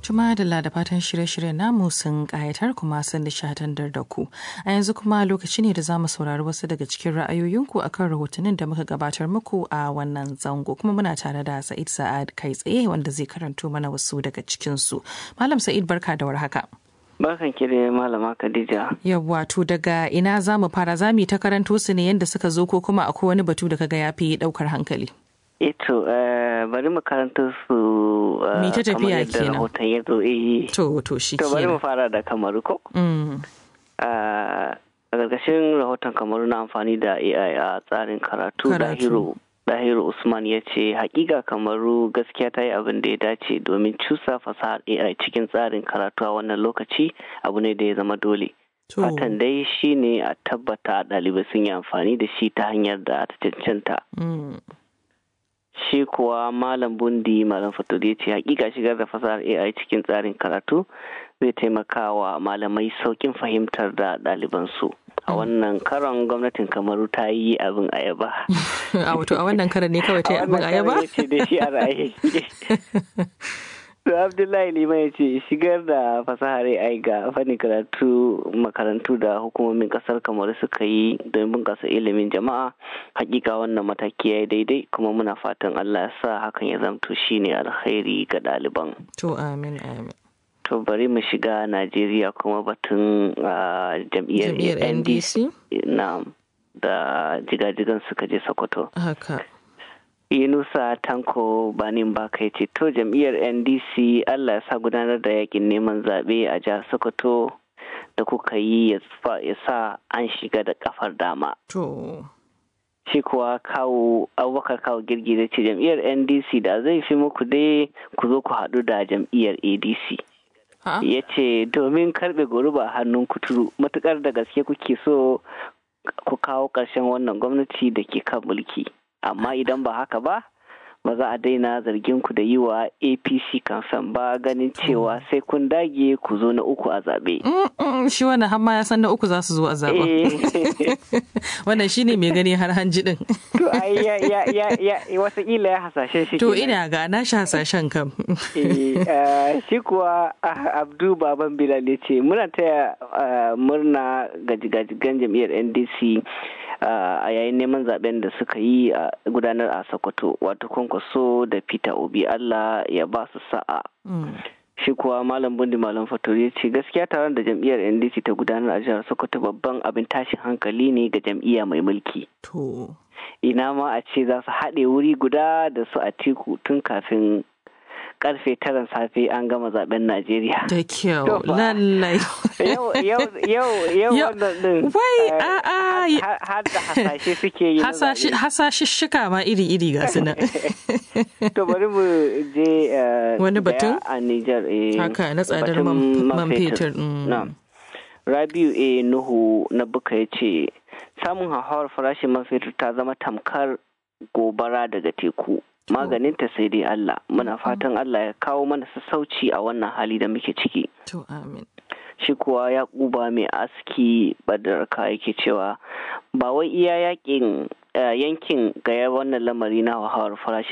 Tuma da da fatan shirye-shiryen namu sun ƙayatar kuma sun nishadantar da ku. A yanzu kuma lokaci ne da za mu saurari wasu daga cikin ra'ayoyinku akan rahotannin da muka gabatar muku a wannan zango. Kuma muna tare da Sa'id Sa'ad kai tsaye wanda zai karanto mana wasu daga cikinsu. Malam Sa'id barka da warhaka. Barkan ki da malama Khadija. Yawwa to daga ina za mu fara za mu ta karanto su ne yadda suka zo ko kuma akwai wani batu da kaga ya fi ɗaukar hankali. Eto bari mu karanta su Mi ta tafiya kenan. rahoton ya zo eh. To to shi To bari mu kenan. fara da kamaru ko? Mm. A ƙarƙashin rahoton kamaru na amfani da AI a tsarin karatu Karatu. Dahiru Dahiru Usman ya ce hakika kamaru gaskiya ta yi abin da ya dace domin cusa fasahar AI cikin tsarin karatu a wannan lokaci abu ne da ya zama dole. To. Fatan dai shi ne a tabbata ɗalibai sun yi amfani da shi ta hanyar da ta cancanta. Mm. Shi kuwa Malam Bundi Malam Fatur ya ce hakika shigar da fasahar AI cikin tsarin karatu zai taimaka wa malamai saukin fahimtar da ɗalibansu. A wannan karon gwamnatin Kamaru ta yi abin ayaba. A wato a wannan karan ne kawai ta yi abin ayaba? ya ce da shi a ra'ayi. To Abdullahi Liman ya ce shigar da fasahar AI ga fannin karatu makarantu da hukumomin kasar Kamaru suka yi don bunƙasa ilimin jama'a hakika wannan mataki ya yi daidai kuma muna fatan Allah ya sa hakan ya zamto shine alkhairi ga ɗaliban. To amin amin. To bari mu shiga Najeriya kuma batun ah, jam'iyyar Jam'iyyar NDC? Na'am. Da jigajigan suka je Sokoto. Haka. Yunusa Tanko Banin Baka ya ce to jam'iyyar NDC Allah ya sa gudanar da yakin neman zaɓe a jihar Sokoto da kuka yi ya fa- ya sa an shiga da kafar dama. To. Shi kuwa kawo abubakar kawo girgi da ce jam'iyyar NDC da zai fi muku dai ku zo ku haɗu da jam'iyyar ADC. Ha? ya ce domin karbe goruba a hannun kuturu matukar da gaske kuke so ku kawo ƙarshen wannan gwamnati da ke kan mulki amma idan ba haka ba ba za a daina zargin ku da yi wa apc kamfen ba ganin cewa sai kun dage ku zo na uku a zaɓe. Mm, mm, Shi wannan har ma ya san na uku za su zo a zaɓen. Eh, Wannan shi ne mai gani har hanji ɗin. to ai ya ya ya ya watakila ya hasashen shi To kenan. ina ga na shi hasashen kam. Eh, eh, shi kuwa ah, abdu baban bilal ya ce muna taya ah, murna ga jigajigan jam'iyyar ndc ah, a yayin neman zaben da suka yi a gudanar a sokoto wato kwankwaso da peter obi allah ya ba su sa'a Mm. shi kuwa malam bundi malam fatori ya ce gaskiya taron da jam'iyyar ndc ta gudanar a jihar sokoto babban abin tashin hankali ne ga jam'iyya mai mulki To. ina ma a ce za su haɗe wuri guda da su a tiku tun kafin karfe taran safe an gama zaben Najeriya. Da kyau. To fa. Lallai. Yau yau yau yau Yau- wannan din. Wai, eh, a'a, har- har- Har da hasashe suke yi. na Hasashi- zaɓe. Hasashishshika ma iri-iri ga su nan. To bari mu je eh, Wani daya batun? a Nijar. eh, Haka na tsadar batun man man fetur. mm. Na'am. Rabiu A. Nuhu na Buka ya ce, samun hauhawar farashin man fetur ta zama tamkar gobara daga teku. Maganinta sai dai Allah. Muna fatan Allah ya kawo mana sassauci a wannan hali da muke ciki. To amin. Shi kuwa ya kuba mai aski badarka yake cewa ba wai iya yakin eh, yankin ga wannan lamari na hauhawar farashin